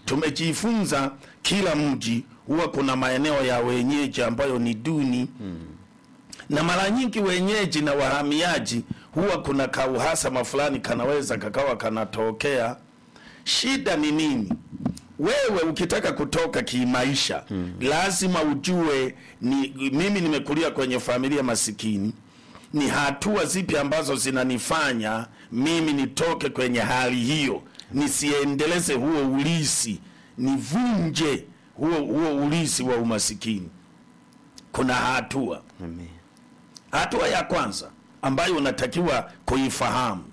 tumejifunza kila mji huwa kuna maeneo ya wenyeji ambayo ni duni na mara nyingi wenyeji na wahamiaji huwa kuna kauhasama fulani kanaweza kakawa kanatokea. Shida ni nini? Wewe ukitaka kutoka kimaisha lazima ujue ni mimi nimekulia kwenye familia masikini, ni hatua zipi ambazo zinanifanya mimi nitoke kwenye hali hiyo, nisiendeleze huo ulisi, nivunje huo, huo ulisi wa umasikini. Kuna hatua Amen. Hatua ya kwanza ambayo unatakiwa kuifahamu,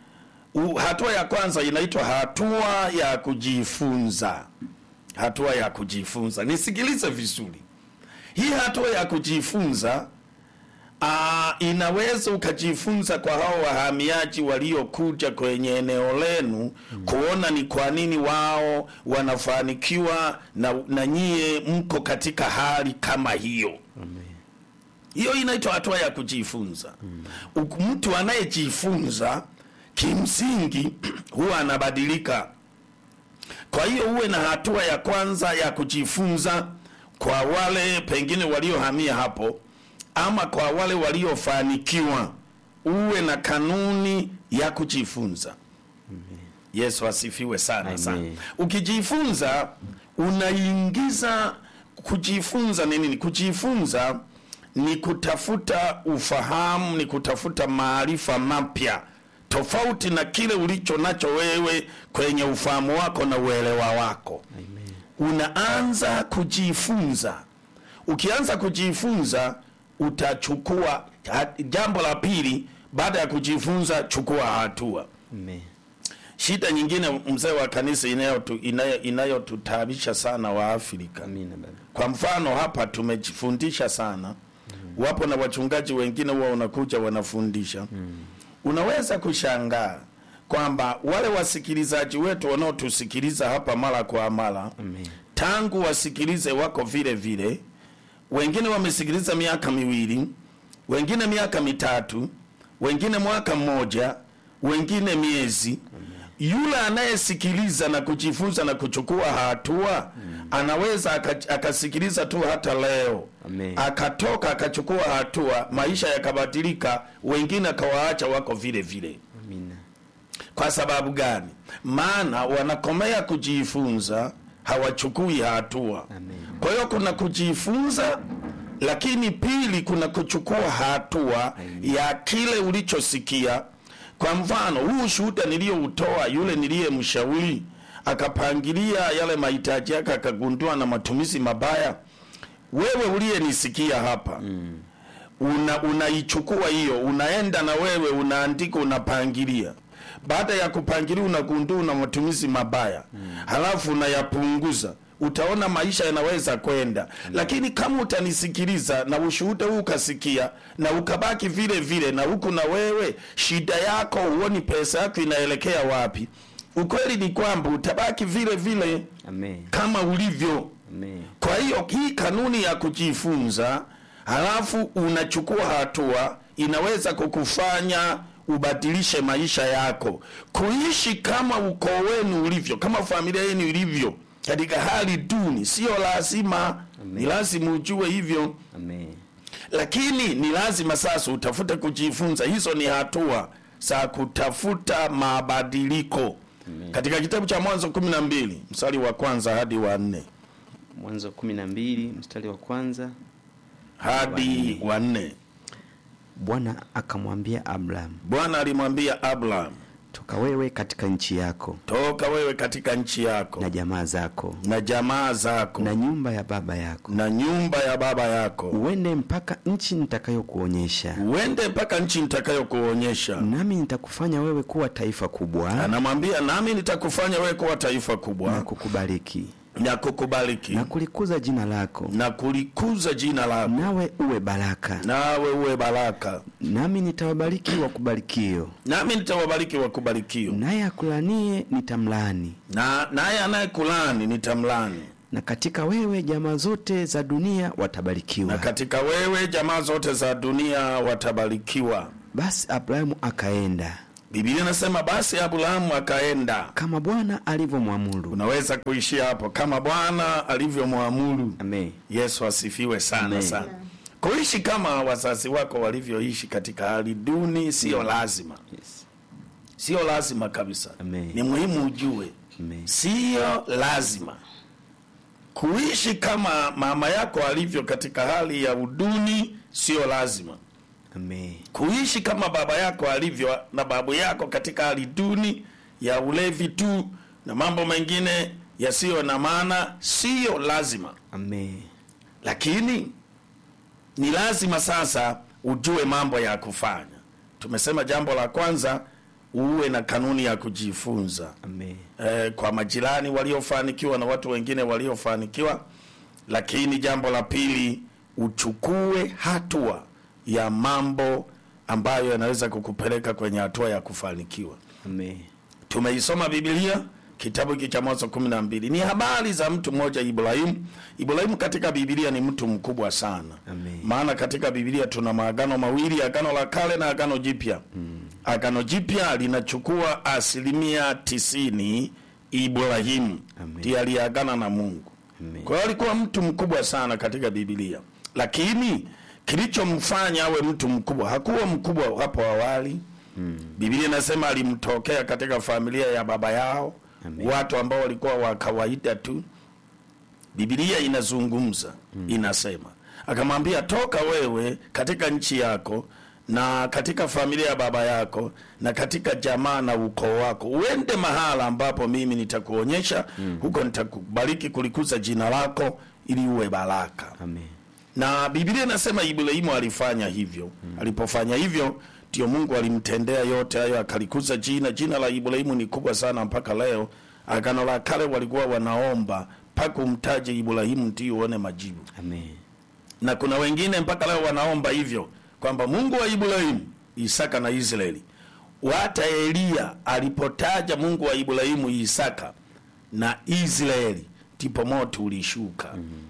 U- hatua ya kwanza inaitwa hatua ya kujifunza. Hatua ya kujifunza, nisikilize vizuri. Hii hatua ya kujifunza aa, inaweza ukajifunza kwa hao wahamiaji waliokuja kwenye eneo lenu kuona ni kwa nini wao wanafanikiwa na, na nyie mko katika hali kama hiyo. Hiyo inaitwa hatua ya kujifunza. Uku- Mtu anayejifunza kimsingi huwa anabadilika. Kwa hiyo uwe na hatua ya kwanza ya kujifunza kwa wale pengine waliohamia hapo, ama kwa wale waliofanikiwa, uwe na kanuni ya kujifunza. Yesu asifiwe sana Amen. sana. Ukijifunza unaingiza kujifunza ni nini? Kujifunza ni kutafuta ufahamu, ni kutafuta maarifa mapya tofauti na kile ulicho nacho wewe kwenye ufahamu wako na uelewa wako. Amen. Unaanza kujifunza. Ukianza kujifunza utachukua ha- jambo la pili, baada ya kujifunza, chukua hatua. Amen. Shida nyingine mzee wa kanisa inayotu- inayo- inayotutaabisha sana wa Afrika. Amina baba. Kwa mfano hapa tumejifundisha sana, wapo na wachungaji wengine huwa unakuja wanafundisha. Unaweza kushangaa kwamba wale wasikilizaji wetu wanaotusikiliza hapa mara kwa mara Amen. tangu wasikilize wako vile vile, wengine wamesikiliza miaka miwili, wengine miaka mitatu, wengine mwaka mmoja, wengine miezi. Yule anayesikiliza na kujifunza na kuchukua hatua anaweza aka- akasikiliza tu hata leo Amen. akatoka akachukua hatua, maisha yakabadilika, wengine akawaacha wako vile vile. Amina. Kwa sababu gani? Maana wanakomea kujifunza, hawachukui hatua. Amen. Kwa hiyo kuna kujifunza, lakini pili kuna kuchukua hatua ya kile ulichosikia. Kwa mfano huu shuhuda niliyoutoa, yule niliyemshauri akapangilia yale mahitaji yake, akagundua na matumizi mabaya. Wewe uliyenisikia hapa una unaichukua hiyo, unaenda na wewe unaandika, unapangilia. Baada ya kupangilia, unagundua una matumizi mabaya, halafu unayapunguza, utaona maisha yanaweza kwenda. Lakini kama utanisikiliza na ushuhuda huu ukasikia na ukabaki vile vile, na huku na wewe shida yako huoni pesa yako inaelekea wapi, ukweli ni kwamba utabaki vile vile Amen. kama ulivyo. Amen. Kwa hiyo hii kanuni ya kujifunza halafu unachukua hatua inaweza kukufanya ubadilishe maisha yako, kuishi kama ukoo wenu ulivyo, kama familia yenu ilivyo katika hali duni. Sio lazima, ni lazima ujue hivyo, Amen. lakini ni lazima sasa utafute kujifunza. Hizo ni hatua za kutafuta mabadiliko. Katika kitabu cha Mwanzo kumi na mbili mstari wa kwanza hadi wa nne Mwanzo kumi na mbili mstari wa kwanza. hadi wa nne. Bwana akamwambia Abraham, Bwana alimwambia Abraham, toka wewe katika nchi yako toka wewe katika nchi yako na jamaa zako na jamaa zako na nyumba ya baba yako, na nyumba ya baba yako, uende mpaka nchi nitakayokuonyesha, uende mpaka nchi nitakayokuonyesha. nami nitakufanya wewe kuwa taifa kubwa Anamwambia, nami nitakufanya wewe kuwa taifa na kubwa kukubariki na kukubariki na kulikuza jina lako, na kulikuza jina lako, nawe uwe baraka. nawe uwe baraka. Nami nitawabariki wakubarikio, Nami nitawabariki wakubarikio, naye akulanie nitamlaani, na naye anayekulani nitamlani, na katika wewe jamaa zote za dunia na watabarikiwa. katika wewe jamaa zote za dunia watabarikiwa. Basi Abrahamu akaenda Biblia inasema basi Abrahamu akaenda. kama Bwana alivyomwamuru. Unaweza kuishia hapo, kama Bwana alivyomwamuru. Amen. Yesu asifiwe sana Amen. sana. Kuishi kama wazazi wako walivyoishi katika hali duni sio lazima, Yes. sio lazima kabisa. Amen. Ni muhimu ujue, Amen. sio lazima kuishi kama mama yako alivyo katika hali ya uduni, sio lazima Amen. kuishi kama baba yako alivyo na babu yako katika hali duni ya ulevi tu na mambo mengine yasiyo na maana, siyo lazima Amen. lakini ni lazima sasa ujue mambo ya kufanya. Tumesema jambo la kwanza, uwe na kanuni ya kujifunza Amen. eh, kwa majirani waliofanikiwa na watu wengine waliofanikiwa. Lakini jambo la pili, uchukue hatua ya mambo ambayo yanaweza kukupeleka kwenye hatua ya kufanikiwa. Amen. Tumeisoma Biblia kitabu hiki cha Mwanzo kumi na mbili. Ni habari za mtu mmoja Ibrahimu. Ibrahimu katika Biblia ni mtu mkubwa sana Amen. maana katika Biblia tuna maagano mawili, agano la kale na agano jipya. Agano jipya linachukua asilimia tisini. Ibrahimu Amen. ndiye aliyeagana na Mungu. Amen. Kwa hiyo alikuwa mtu mkubwa sana katika Biblia, lakini kilichomfanya awe mtu mkubwa, hakuwa mkubwa hapo awali. Biblia inasema alimtokea katika familia ya baba yao, Amen. watu ambao walikuwa wa kawaida tu. Biblia inazungumza inasema, akamwambia toka wewe katika nchi yako na katika familia ya baba yako na katika jamaa na ukoo wako, uende mahala ambapo mimi nitakuonyesha, huko nitakubariki kulikuza jina lako ili uwe baraka Amen. na Biblia inasema Ibrahimu alifanya hivyo. Alipofanya hivyo, ndio Mungu alimtendea yote hayo, akalikuza jina. Jina la Ibrahimu ni kubwa sana mpaka leo. Agano la kale walikuwa wanaomba mpaka umtaje Ibrahimu ndio uone majibu, Amen. na kuna wengine mpaka leo wanaomba hivyo kwamba Mungu wa Ibrahimu, Isaka na Israeli. Hata Eliya alipotaja Mungu wa Ibrahimu, Isaka na Israeli, ndipo moto ulishuka.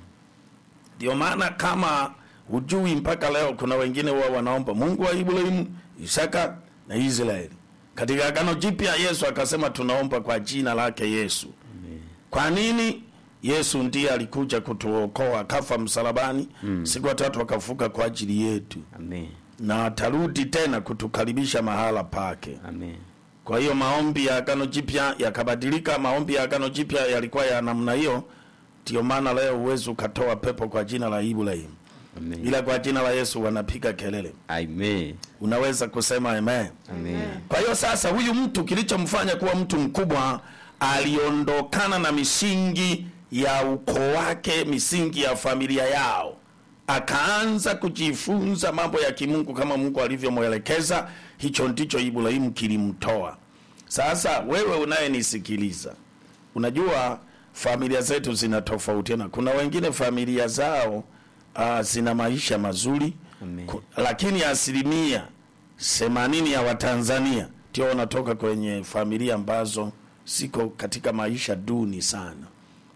Ndio maana kama hujui mpaka leo, kuna wengine huwa wanaomba Mungu wa Ibrahimu, Isaka na Israeli. Katika Agano Jipya Yesu akasema tunaomba kwa jina lake Yesu. Kwa nini? Yesu ndiye alikuja kutuokoa, akafa msalabani, siku ya tatu akafuka kwa ajili yetu, Amen. na atarudi tena kutukaribisha mahala pake. Amen. Kwa hiyo maombi ya Agano Jipya yakabadilika. Maombi ya Agano Jipya yalikuwa ya namna hiyo. Ndio maana leo huwezi ukatoa pepo kwa jina la Ibrahim, Amen. ila kwa jina la Yesu wanapiga kelele. Amen. Unaweza kusema amen. Amen. Kwa hiyo sasa, huyu mtu kilichomfanya kuwa mtu mkubwa, aliondokana na misingi ya ukoo wake, misingi ya familia yao, akaanza kujifunza mambo ya kimungu kama Mungu alivyomwelekeza. Hicho ndicho Ibrahimu kilimtoa. Sasa wewe unayenisikiliza, unajua familia zetu zinatofautiana. Kuna wengine familia zao uh, zina maisha mazuri Amen. Ku- lakini asilimia themanini ya Watanzania ndio wanatoka kwenye familia ambazo siko katika maisha duni sana.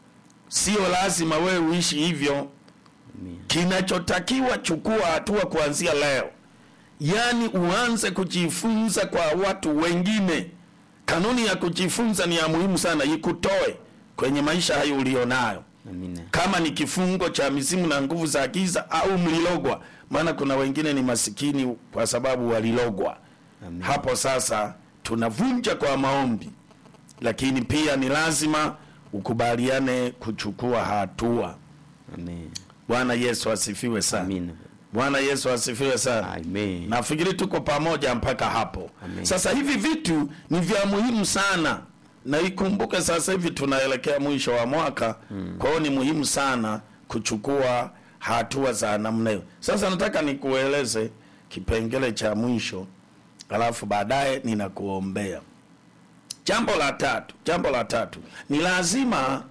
Sio lazima wewe uishi hivyo. Amen. Kinachotakiwa, chukua hatua kuanzia leo, yaani uanze kujifunza kwa watu wengine. Kanuni ya kujifunza ni ya muhimu sana, ikutoe kwenye maisha hayo ulionayo Amina. kama ni kifungo cha mizimu na nguvu za giza au mlilogwa. Maana kuna wengine ni masikini kwa sababu walilogwa. Amen. Hapo sasa tunavunja kwa maombi, lakini pia ni lazima ukubaliane kuchukua hatua. Amen. Bwana Yesu asifiwe sana. Amina. Bwana Yesu asifiwe sana. Amen. Nafikiri tuko pamoja mpaka hapo. Amen. Sasa hivi vitu ni vya muhimu sana, na ikumbuke sasa hivi tunaelekea mwisho wa mwaka kwa hiyo ni muhimu sana kuchukua hatua za namna hiyo. Sasa nataka nikueleze kipengele cha mwisho, alafu baadaye ninakuombea. Jambo la tatu, jambo la tatu ni lazima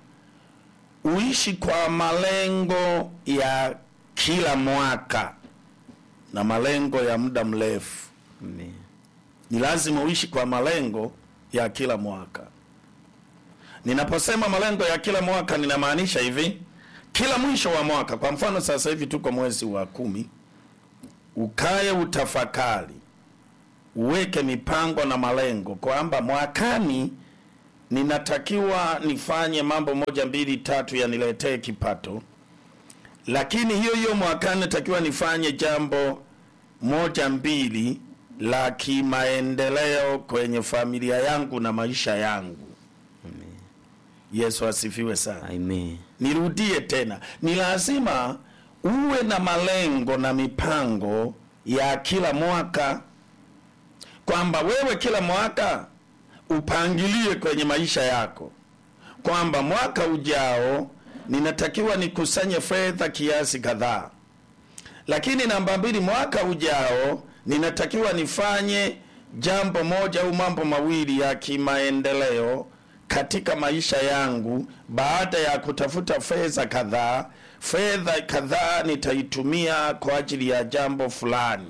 uishi kwa malengo ya kila mwaka na malengo ya muda mrefu. Amen. Ni lazima uishi kwa malengo ya kila mwaka. Ninaposema malengo ya kila mwaka, ninamaanisha hivi: kila mwisho wa mwaka, kwa mfano sasa hivi tuko mwezi wa kumi, ukaye utafakari, uweke mipango na malengo kwamba mwakani ninatakiwa nifanye mambo moja mbili tatu yaniletee kipato, lakini hiyo hiyo mwakani natakiwa nifanye jambo moja mbili la kimaendeleo kwenye familia yangu na maisha yangu. Yesu asifiwe sana. Amen. Nirudie tena, ni lazima uwe na malengo na mipango ya kila mwaka, kwamba wewe kila mwaka upangilie kwenye maisha yako kwamba mwaka ujao ninatakiwa nikusanye fedha kiasi kadhaa, lakini namba mbili, mwaka ujao ninatakiwa nifanye jambo moja au mambo mawili ya kimaendeleo katika maisha yangu. Baada ya kutafuta fedha kadhaa, fedha kadhaa nitaitumia kwa ajili ya jambo fulani.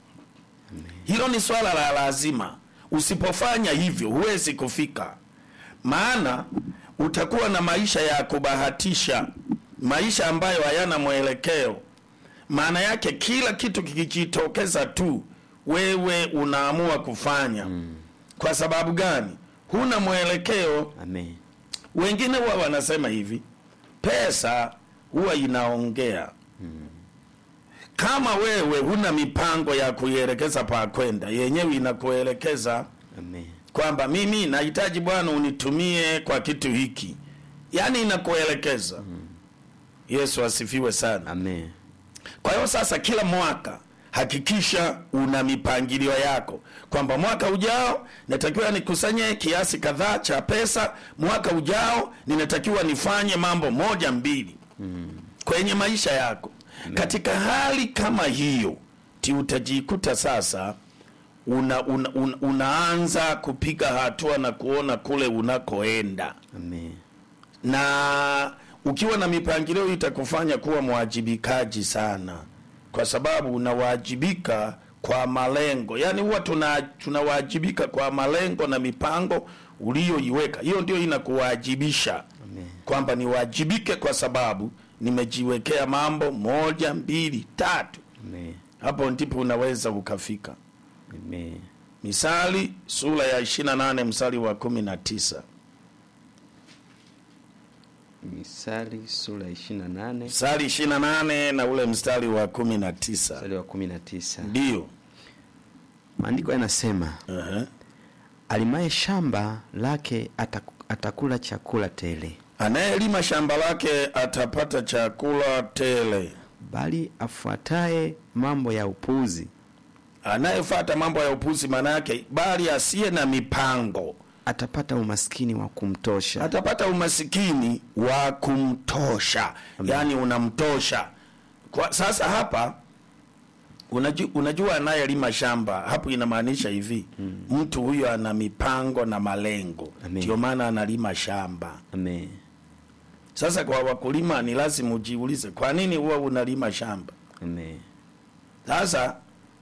Hilo ni swala la lazima. Usipofanya hivyo, huwezi kufika, maana utakuwa na maisha ya kubahatisha, maisha ambayo hayana mwelekeo. Maana yake kila kitu kikijitokeza tu, wewe unaamua kufanya. Kwa sababu gani? Huna mwelekeo. Amen. Wengine huwa wanasema hivi, pesa huwa inaongea. Kama wewe huna mipango ya kuielekeza pa kwenda, yenyewe inakuelekeza Amen. kwamba mimi nahitaji Bwana unitumie kwa kitu hiki, yaani inakuelekeza. Yesu asifiwe sana. Amen. Kwa hiyo sasa, kila mwaka hakikisha una mipangilio yako kwamba mwaka ujao natakiwa nikusanye kiasi kadhaa cha pesa, mwaka ujao ninatakiwa nifanye mambo moja mbili kwenye maisha yako. Katika hali kama hiyo, ti utajikuta sasa una, una, una, unaanza kupiga hatua na kuona kule unakoenda Amen. na ukiwa na mipangilio hii itakufanya kuwa mwajibikaji sana, kwa sababu unawajibika kwa malengo. Yaani huwa tuna tunawajibika kwa malengo na mipango uliyoiweka. Hiyo ndio inakuwajibisha Amen. kwamba niwajibike kwa sababu nimejiwekea mambo moja, mbili, tatu. Amen. Hapo ndipo unaweza ukafika. Amen. Misali sura ya 28 mstari wa 19. Misali sura ya 28 Mstari 28 na ule mstari wa 19. mstari wa 19. Ndio. Maandiko yanasema Ehe. alimaye shamba lake ataku- atakula chakula tele, Anayelima shamba lake atapata chakula tele. bali afuataye mambo ya upuzi Anayefuata mambo ya upuzi, maana yake bali asiye na mipango atapata umaskini wa kumtosha. atapata umasikini wa kumtosha, yaani unamtosha. Kwa sasa hapa unajua, unajua anayelima shamba hapo inamaanisha hivi mtu huyo ana mipango na malengo, Amen. ndio maana analima shamba. Amen. Sasa kwa wakulima ni lazima ujiulize, kwa nini huwa unalima shamba? Amen. Sasa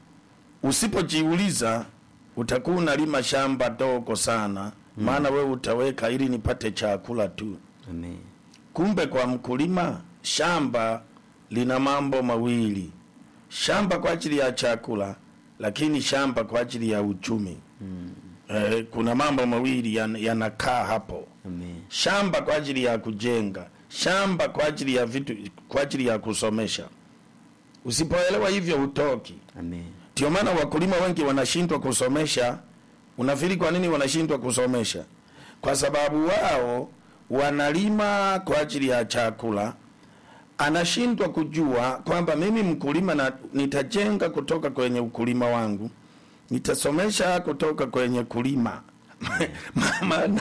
usipojiuliza utakuwa unalima shamba dogo sana, maana wewe utaweka ili nipate chakula tu. Amen. Kumbe kwa mkulima shamba lina mambo mawili, shamba kwa ajili ya chakula, lakini shamba kwa ajili ya uchumi. Eh, kuna mambo mawili yan- yanakaa hapo Amen. shamba kwa ajili ya kujenga, shamba kwa ajili ya vitu, kwa ajili ya kusomesha. Usipoelewa hivyo hutoki. Amen. Ndio maana wakulima wengi wanashindwa kusomesha. Unafikiri kwa nini wanashindwa kusomesha? Kwa sababu wao wanalima kwa ajili ya chakula. Anashindwa kujua kwamba mimi mkulima na nitajenga kutoka kwenye ukulima wangu, nitasomesha kutoka kwenye kulima maana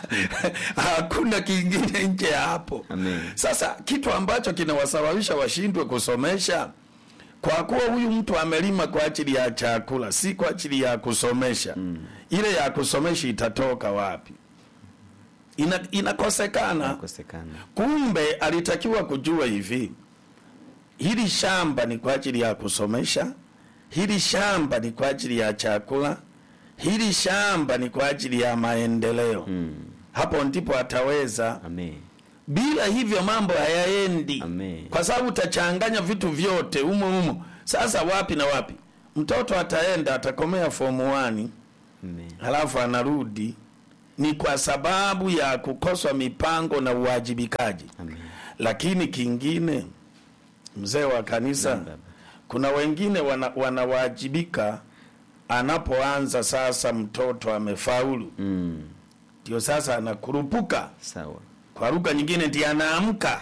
hakuna kingine nje ya hapo. Amen. Sasa kitu ambacho kinawasababisha washindwe kusomesha kwa kuwa huyu mtu amelima kwa ajili ya chakula, si kwa ajili ya kusomesha. Ile ya kusomesha itatoka wapi? Ina, inakosekana. Kosekana. Kumbe alitakiwa kujua hivi, hili shamba ni kwa ajili ya kusomesha, hili shamba ni kwa ajili ya chakula, hili shamba ni kwa ajili ya maendeleo. Mm. Hapo ndipo ataweza Amen. bila hivyo mambo hayaendi, Amen. kwa sababu utachanganya vitu vyote humo humo. Sasa wapi na wapi? mtoto ataenda atakomea form 1 Amen. halafu anarudi ni kwa sababu ya kukoswa mipango na uwajibikaji Amen. lakini kingine mzee wa kanisa Naam, baba. kuna wengine wana, wanawajibika anapoanza sasa mtoto amefaulu Mm. ndio sasa anakurupuka Sawa. kwa lugha nyingine ndiye anaamka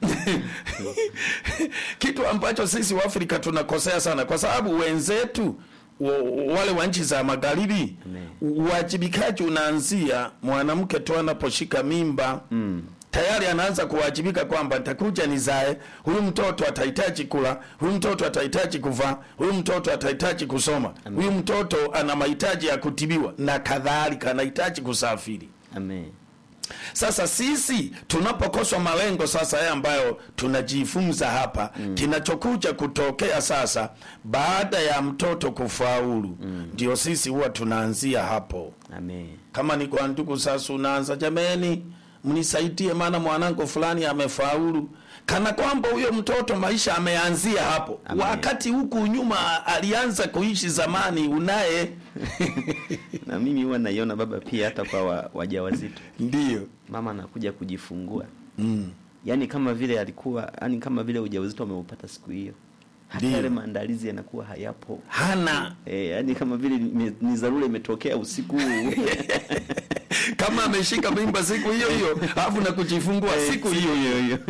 kitu ambacho sisi waafrika tunakosea sana kwa sababu wenzetu wa- wale wa nchi za magharibi Amen. uwajibikaji unaanzia mwanamke tu anaposhika mimba Mm. tayari anaanza kuwajibika kwamba nitakuja nizae, huyu mtoto atahitaji kula, huyu mtoto atahitaji kuvaa, huyu mtoto atahitaji kusoma, huyu mtoto ana mahitaji ya kutibiwa na kadhalika, anahitaji kusafiri. Amen. Sasa sisi tunapokoswa malengo sasa haya ambayo tunajifunza hapa mm. kinachokuja kutokea sasa baada ya mtoto kufaulu ndio sisi huwa tunaanzia hapo Amen. kama ni kwa ndugu sasa unaanza jameni mnisaidie maana mwanangu fulani amefaulu kana kwamba huyo mtoto maisha ameanzia hapo Amen. wakati huku nyuma alianza kuishi zamani unaye Na mimi huwa naiona baba pia hata kwa wa- wajawazito. ndio Mama anakuja kujifungua. mm. Yaani kama vile alikuwa, yani kama vile ujauzito ameupata siku hiyo. Hata Ndiyo. yale maandalizi yanakuwa hayapo. hana Eh, yani kama vile ni, ni dharura imetokea usiku huu. kama ameshika mimba siku hiyo hiyo alafu na kujifungua siku hiyo hiyo hiyo.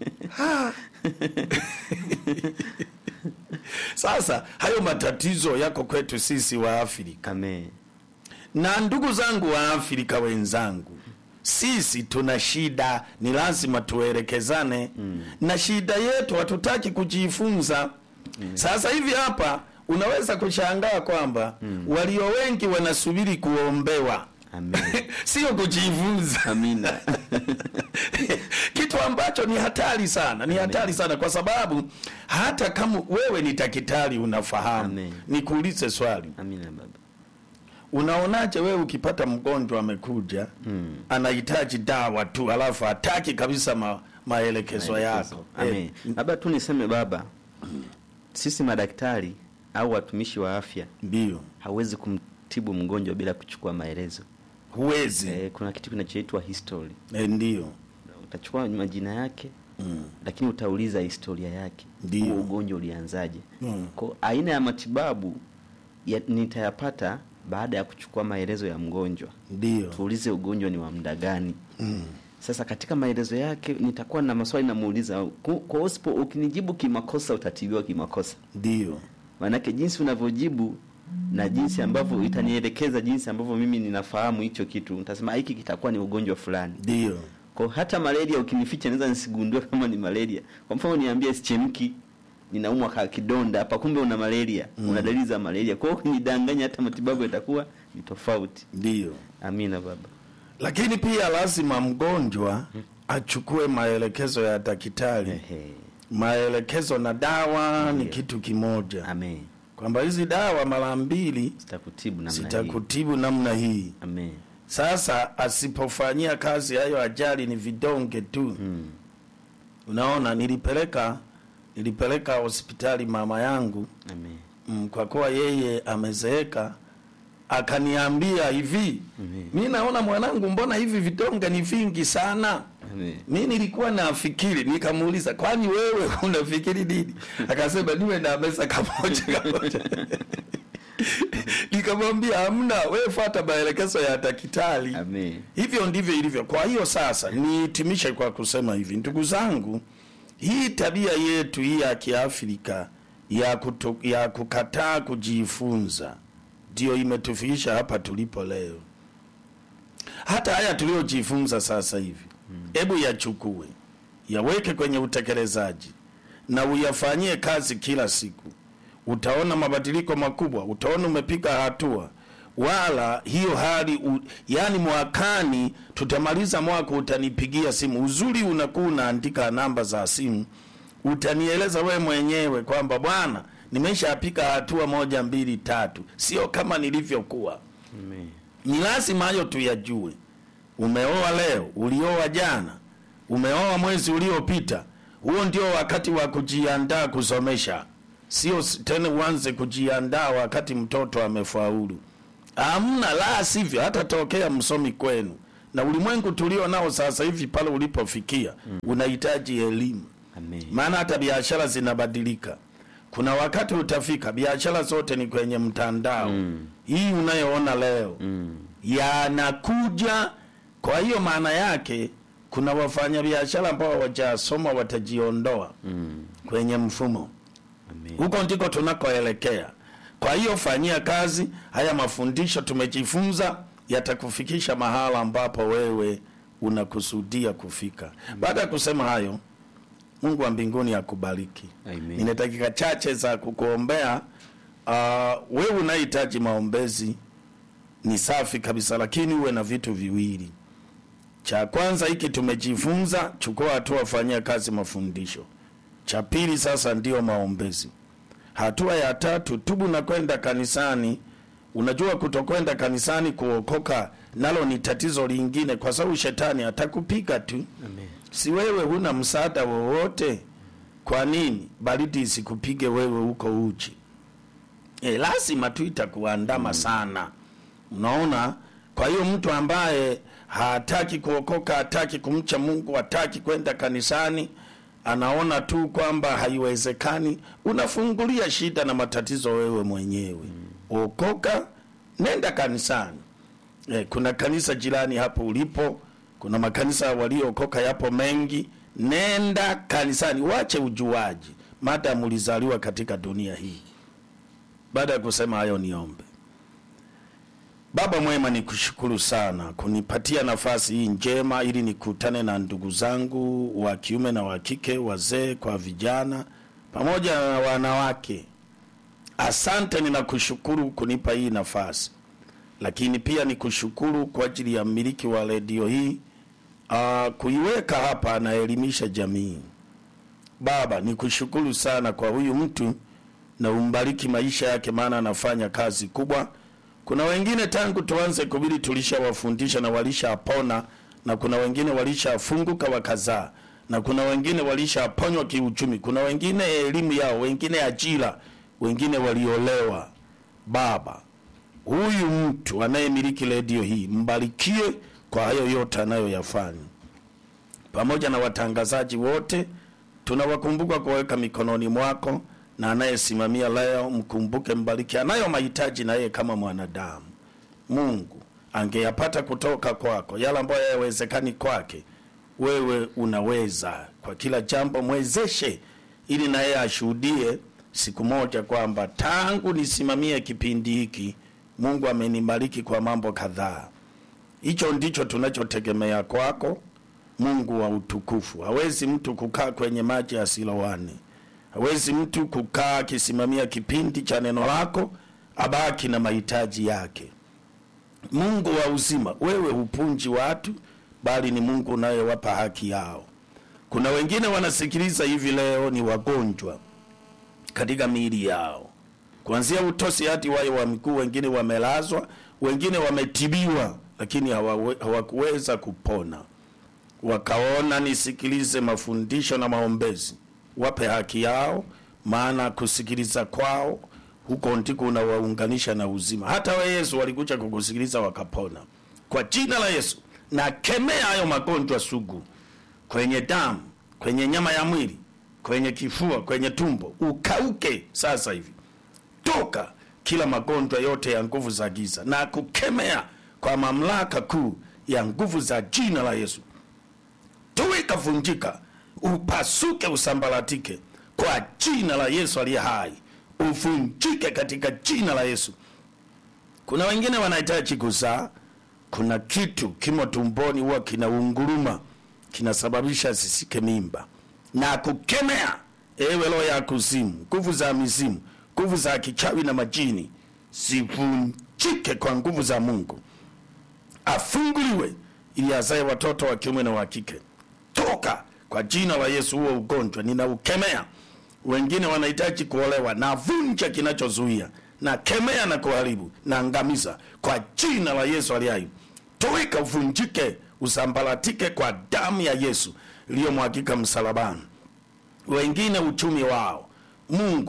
sasa hayo matatizo yako kwetu sisi wa afrika Amen. na ndugu zangu wa Afrika wenzangu, sisi tuna shida, ni lazima tuelekezane mm. na shida yetu hatutaki kujifunza mm. Sasa hivi hapa unaweza kushangaa kwamba mm. walio wengi wanasubiri kuombewa Amen. sio kujifunza Amina. kitu ambacho ni hatari sana, ni hatari sana kwa sababu hata kama wewe ni daktari unafahamu, Amen. nikuulize swali Amina baba. Unaonaje wewe ukipata mgonjwa amekuja Hmm. anahitaji dawa tu alafu hataki kabisa ma, maelekezo yako Amen. Eh, Labda tu niseme baba, sisi madaktari au watumishi wa afya ndio hawezi kumtibu mgonjwa bila kuchukua maelezo. huwezi Eh, kuna kitu kinachoitwa history. eh, ndio Utachukua majina yake mm. lakini utauliza historia yake, Ndiyo. huo ugonjwa ulianzaje? Mm. Kwa aina ya matibabu ya, nitayapata baada ya kuchukua maelezo ya mgonjwa. ndio Tuulize ugonjwa ni wa muda gani? mm. Sasa katika maelezo yake nitakuwa na maswali namuuliza. Ku- Kwa usipo ukinijibu kimakosa utatibiwa kimakosa. ndio Maanake jinsi unavyojibu na jinsi ambavyo itanielekeza jinsi ambavyo mimi ninafahamu hicho kitu, nitasema hiki kitakuwa ni ugonjwa fulani. ndio Kwa hata malaria ukinificha naweza nisigundue kama ni malaria. Kwa mfano niambie sichemki ninaumwa ka kidonda hapa kumbe una malaria, una dalili za malaria. Kwa hiyo ukinidanganya hata matibabu yatakuwa ni tofauti. ndio Amina baba. lakini pia lazima mgonjwa achukue maelekezo ya daktari Ehe. maelekezo na dawa ni Ndio. kitu kimoja Amen. kwamba hizi dawa mara mbili Sitakutibu namna hii. zitakutibu namna hii Amen. Sasa asipofanyia kazi hayo, ajali ni vidonge tu. Mm. Unaona, nilipeleka nilipeleka hospitali mama yangu Amen. mm, kwa kuwa yeye amezeeka, akaniambia hivi Amen. mi naona mwanangu, mbona hivi vidonge ni vingi sana? Amen. Mi nilikuwa nafikiri, nikamuuliza kwani wewe unafikiri nini? Akasema niwe na meza kamoja kamoja. Nikamwambia hamna, wewe fuata maelekezo ya daktari. Amen. Hivyo ndivyo ilivyo. Kwa hiyo sasa nihitimishe kwa kusema hivi, ndugu zangu, hii tabia yetu hii ya Kiafrika ya, kuto, ya kukataa kujifunza ndio imetufikisha hapa tulipo leo. Hata haya tuliojifunza sasa hivi, hebu yachukue yaweke kwenye utekelezaji na uyafanyie kazi kila siku, utaona mabadiliko makubwa, utaona umepiga hatua. Wala hiyo hali u, yani mwakani tutamaliza mwaka, utanipigia simu. Uzuri unakuwa unaandika namba za simu, utanieleza we mwenyewe kwamba bwana, nimeshapiga hatua moja mbili tatu, sio kama nilivyokuwa. Amen. Ni lazima hayo tuyajue. Umeoa leo, ulioa jana, umeoa mwezi uliopita, huo ndio wakati wa kujiandaa kusomesha. sio s- tena uanze kujiandaa wakati mtoto amefaulu. Amna, la sivyo hata tokea msomi kwenu na ulimwengu tulio nao sasa hivi pale ulipofikia unahitaji elimu Amen. maana hata biashara zinabadilika. Kuna wakati utafika biashara zote ni kwenye mtandao Mm. hii unayoona leo Mm. yanakuja. Kwa hiyo maana yake kuna wafanyabiashara ambao hawajasoma watajiondoa Mm. kwenye mfumo Amen. huko ndiko tunakoelekea. Kwa hiyo fanyia kazi haya mafundisho tumejifunza, yatakufikisha mahala ambapo wewe unakusudia kufika. Baada ya kusema hayo, Mungu wa mbinguni akubariki. Amen. Nina dakika chache za kukuombea. Uh, wewe unahitaji maombezi, ni safi kabisa, lakini uwe na vitu viwili. Cha kwanza hiki tumejifunza, chukua hatua, fanyia kazi mafundisho. Cha pili sasa ndio maombezi. Hatua ya tatu, tubu na kwenda kanisani. Unajua, kutokwenda kanisani kuokoka nalo ni tatizo lingine, kwa sababu shetani atakupiga tu. Amen. Si wewe huna msaada wowote, kwa nini baridi isikupige wewe huko uchi? E, lazima tu itakuandama sana, unaona. Kwa hiyo mtu ambaye hataki kuokoka, hataki kumcha Mungu, hataki kwenda kanisani, anaona tu kwamba haiwezekani, unafungulia shida na matatizo wewe mwenyewe. Okoka, nenda kanisani. E, kuna kanisa jirani hapo ulipo, kuna makanisa waliookoka yapo mengi. Nenda kanisani, wache ujuaji, madamu ulizaliwa katika dunia hii. Baada ya kusema hayo, niombe. Baba mwema, nikushukuru sana kunipatia nafasi hii njema ili nikutane na ndugu zangu wa kiume na wa kike, wazee kwa vijana, pamoja na wanawake. Asante, ninakushukuru kunipa hii nafasi, lakini pia nikushukuru kwa ajili ya mmiliki wa redio hii uh, kuiweka hapa anaelimisha jamii. Baba, nikushukuru sana kwa huyu mtu na umbariki maisha yake, maana anafanya kazi kubwa. Kuna wengine tangu tuanze kubili tulishawafundisha na walishapona, na kuna wengine walishafunguka wakazaa, na kuna wengine walishaponywa kiuchumi, kuna wengine elimu yao, wengine ajira, wengine waliolewa. Baba, huyu mtu anayemiliki redio hii mbarikie kwa hayo yote anayoyafanya, pamoja na watangazaji wote tunawakumbuka kuweka mikononi mwako, na anayesimamia leo mkumbuke, mbariki. Anayo mahitaji na yeye kama mwanadamu. Mungu angeyapata kutoka kwako, yale ambayo hayawezekani kwake, wewe unaweza kwa kila jambo. Mwezeshe ili na yeye ashuhudie siku moja kwamba tangu nisimamie kipindi hiki Mungu amenibariki kwa mambo kadhaa. Hicho ndicho tunachotegemea kwako, Mungu wa utukufu. Hawezi mtu kukaa kwenye maji asilowane, hawezi mtu kukaa akisimamia kipindi cha neno lako abaki na mahitaji yake. Mungu wa uzima, wewe hupunji watu, bali ni Mungu unayewapa haki yao. Kuna wengine wanasikiliza hivi leo ni wagonjwa katika miili yao, kuanzia utosi hadi wayo wa miguu. Wengine wamelazwa, wengine wametibiwa, lakini hawawe- hawakuweza kupona. Wakaona nisikilize mafundisho na maombezi, wape haki yao, maana kusikiliza kwao huko ndiko unawaunganisha na uzima. Hata we Yesu walikuja kukusikiliza wakapona. Kwa jina la Yesu nakemea hayo magonjwa sugu kwenye damu, kwenye nyama ya mwili, kwenye kifua, kwenye tumbo, ukauke sasa hivi. Toka kila magonjwa yote ya nguvu za giza na kukemea kwa mamlaka kuu ya nguvu za jina la Yesu. Tuweka vunjika, upasuke, usambaratike kwa jina la Yesu aliye hai, uvunjike katika jina la Yesu. Kuna wengine wanahitaji kuzaa, kuna kitu kimo tumboni huwa kinaunguruma, kinasababisha sisike mimba, na kukemea ewe roho ya kuzimu, nguvu za mizimu, nguvu za kichawi na majini, zivunjike kwa nguvu za Mungu, afunguliwe ili azae watoto wa kiume na wa kike. Toka kwa jina la Yesu, huo ugonjwa ninaukemea. Wengine wanahitaji kuolewa, na vunja kinachozuia, na kemea na kuharibu na angamiza kwa jina la Yesu aliye hai. Toweka, uvunjike, usambaratike kwa damu ya Yesu iliyomwagika msalabani. Wengine uchumi wao, Mungu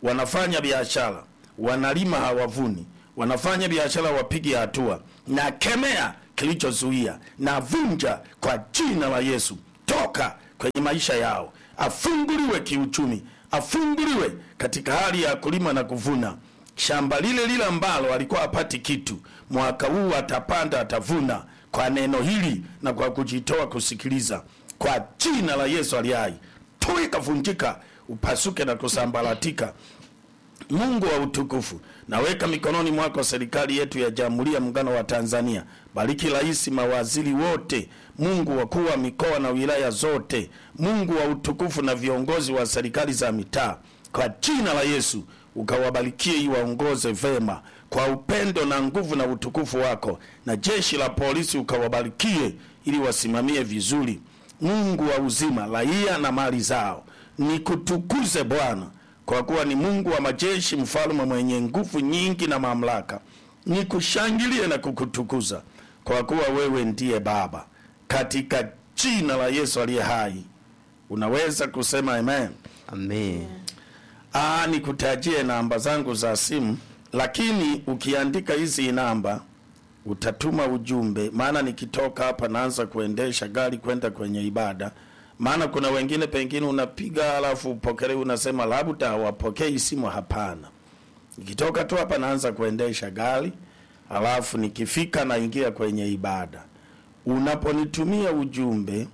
wanafanya biashara, wanalima hawavuni, wanafanya biashara wapige hatua, na kemea kilichozuia na vunja kwa jina la Yesu, toka kwenye maisha yao, afunguliwe kiuchumi, afunguliwe katika hali ya kulima na kuvuna. Shamba lile lile ambalo alikuwa apati kitu, mwaka huu atapanda, atavuna kwa neno hili na kwa kujitoa kusikiliza, kwa jina la Yesu aliye hai. Tu ikavunjika, upasuke na kusambaratika. Mungu wa utukufu, naweka mikononi mwako serikali yetu ya Jamhuri ya Muungano wa Tanzania. Bariki rais, mawaziri wote, Mungu wakuu wa mikoa na wilaya zote, Mungu wa utukufu na viongozi wa serikali za mitaa, kwa jina la Yesu ukawabarikie, iwaongoze vema kwa upendo na nguvu na utukufu wako, na jeshi la polisi ukawabarikie, ili wasimamie vizuri. Mungu wa uzima, raia na mali zao, nikutukuze Bwana kwa kuwa ni Mungu wa majeshi, mfalme mwenye nguvu nyingi na mamlaka. Nikushangilie na kukutukuza kwa kuwa wewe ndiye Baba, katika jina la Yesu aliye hai. Unaweza kusema amen. Amen. Aa, nikutajie namba zangu za simu, lakini ukiandika hizi namba utatuma ujumbe, maana nikitoka hapa naanza kuendesha gari kwenda kwenye ibada. Maana kuna wengine pengine unapiga alafu upokele, unasema labda hawapokei simu. Hapana, nikitoka tu hapa naanza kuendesha gari, alafu nikifika naingia kwenye ibada. Unaponitumia ujumbe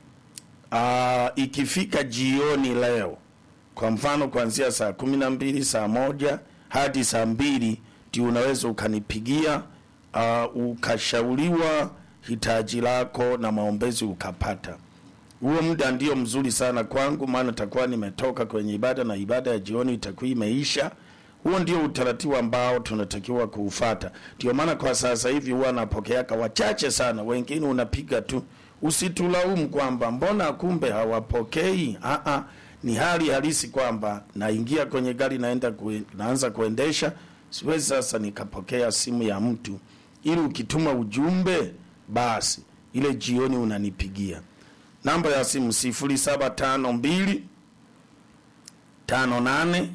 aa, ikifika jioni leo kwa mfano kuanzia saa kumi na mbili saa moja hadi saa mbili ndio unaweza ukanipigia uh, ukashauriwa hitaji lako na maombezi ukapata. Huo muda ndio mzuri sana kwangu, maana takuwa nimetoka kwenye ibada na ibada ya jioni itakuwa imeisha. Huo ndio utaratibu ambao tunatakiwa kuufata. Ndio maana kwa sasa hivi huwa napokeaka wachache sana, wengine unapiga tu. Usitulaumu kwamba mbona kumbe hawapokei. Aa, ni hali halisi kwamba naingia kwenye gari naenda kue, naanza kuendesha, siwezi sasa nikapokea simu ya mtu, ili ukituma ujumbe basi ile jioni unanipigia. Namba ya simu 0752 58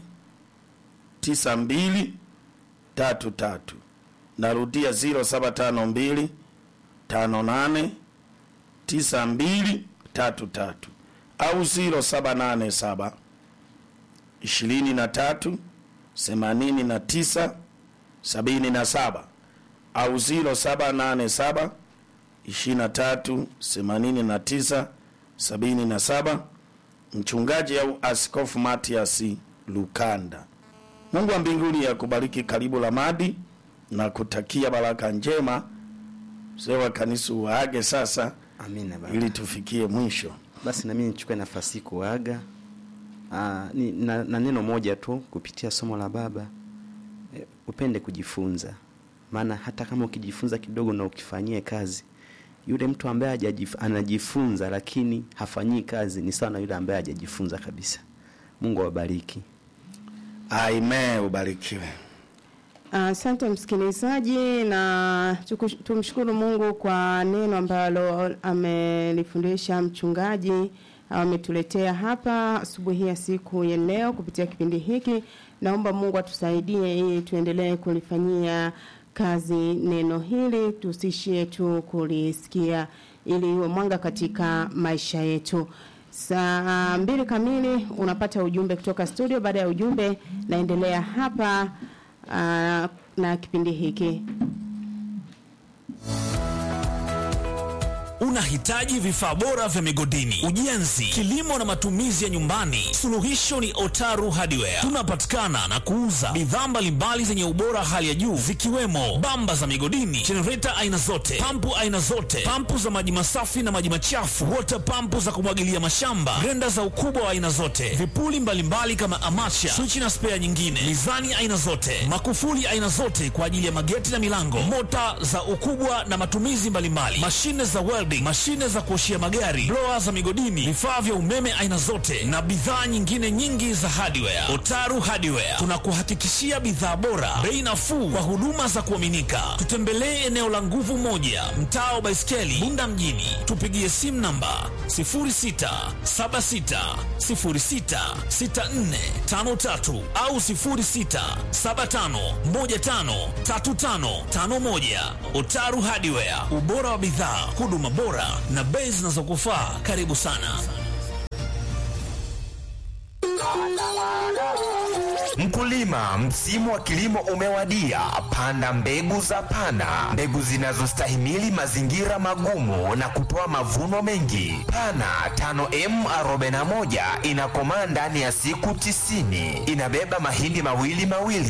92 33. Narudia 0752 58 92 33 au 0787 23 89 77 au 0787 23 89 77. Mchungaji au Askofu Matias Lukanda. Mungu wa mbinguni akubariki. Karibu Lamadi na kutakia baraka njema. Mzee wa kanisa waage sasa, Amina baba. ili tufikie mwisho. Basi nami nichukue nafasi hii kuaga Aa, ni, na, na neno moja tu kupitia somo la baba e, upende kujifunza, maana hata kama ukijifunza kidogo na ukifanyie kazi, yule mtu ambaye hajajif, anajifunza lakini hafanyii kazi ni sawa na yule ambaye hajajifunza kabisa. Mungu awabariki. Amen, ubarikiwe. Asante msikilizaji, na tukush- tumshukuru Mungu kwa neno ambalo amelifundisha mchungaji ametuletea hapa asubuhi ya siku ya leo kupitia kipindi hiki. Naomba Mungu atusaidie ili tuendelee kulifanyia kazi neno hili, tusishie tu kulisikia, ili iwe mwanga katika maisha yetu. Saa mbili kamili unapata ujumbe kutoka studio. Baada ya ujumbe, naendelea hapa ah, na kipindi hiki. Unahitaji vifaa bora vya migodini, ujenzi, kilimo na matumizi ya nyumbani? Suluhisho ni Otaru Hardware. Tunapatikana na kuuza bidhaa mbalimbali zenye ubora hali ya juu zikiwemo bamba za migodini, jenereta aina zote, pampu aina zote, pampu za maji masafi na maji machafu, water pampu za kumwagilia mashamba, grenda za ukubwa wa aina zote, vipuli mbalimbali kama amacha, swichi na spea nyingine, mizani aina zote, makufuli aina zote kwa ajili ya mageti na milango, mota za ukubwa na matumizi mbalimbali, mashine za welding, welding, mashine za kuoshia magari, blower za migodini, vifaa vya umeme aina zote na bidhaa nyingine nyingi za hardware. Otaru Hardware tunakuhakikishia bidhaa bora, bei nafuu kwa huduma za kuaminika. Tutembelee eneo la nguvu moja, mtaa wa Baiskeli, Bunda mjini. Tupigie simu namba 0676066453 au 0675153551. Otaru Hardware, ubora wa bidhaa, huduma bora na bei zinazokufaa. Karibu sana. Mkulima, msimu wa kilimo umewadia. Panda mbegu za Pana, mbegu zinazostahimili mazingira magumu na kutoa mavuno mengi. Pana 5M41 inakomaa ndani ya siku tisini. Inabeba mahindi mawili mawili